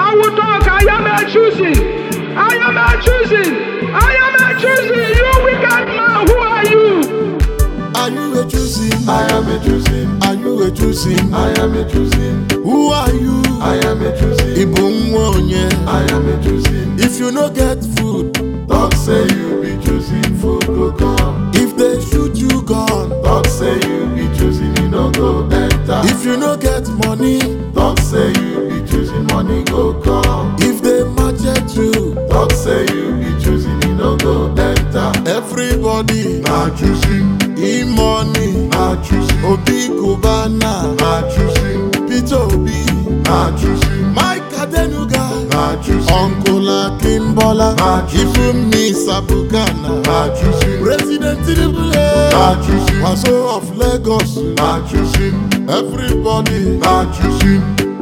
I will talk. I am a choosing. I am a choosing. I am a choosing. You wicked man, who are you? Are you a choosing? I am a choosing. Are you a choosing? I am a choosing. Who are you? I am a choosing. Ibu nwa onye. I am a choosing. If you no get food, Talk say you be choosing, food go come. if they shoot you gun. Talk say you be choosing, you no go enter. If you no get money, Talk say you be choosing, money go come. if they market you, Talk say you be choosing, you no go enter. everybody Na choosing, e money. na choosing, Obi Kubana, na choosing, Peter Obi, na choosing, Mike Adenuga, na choosing, Uncle Akimbola, Na choosing. Ifumi Sabukana, na choosing, President Tinubu, na choosing, Waso of Lagos, na choosing, everybody na choosing,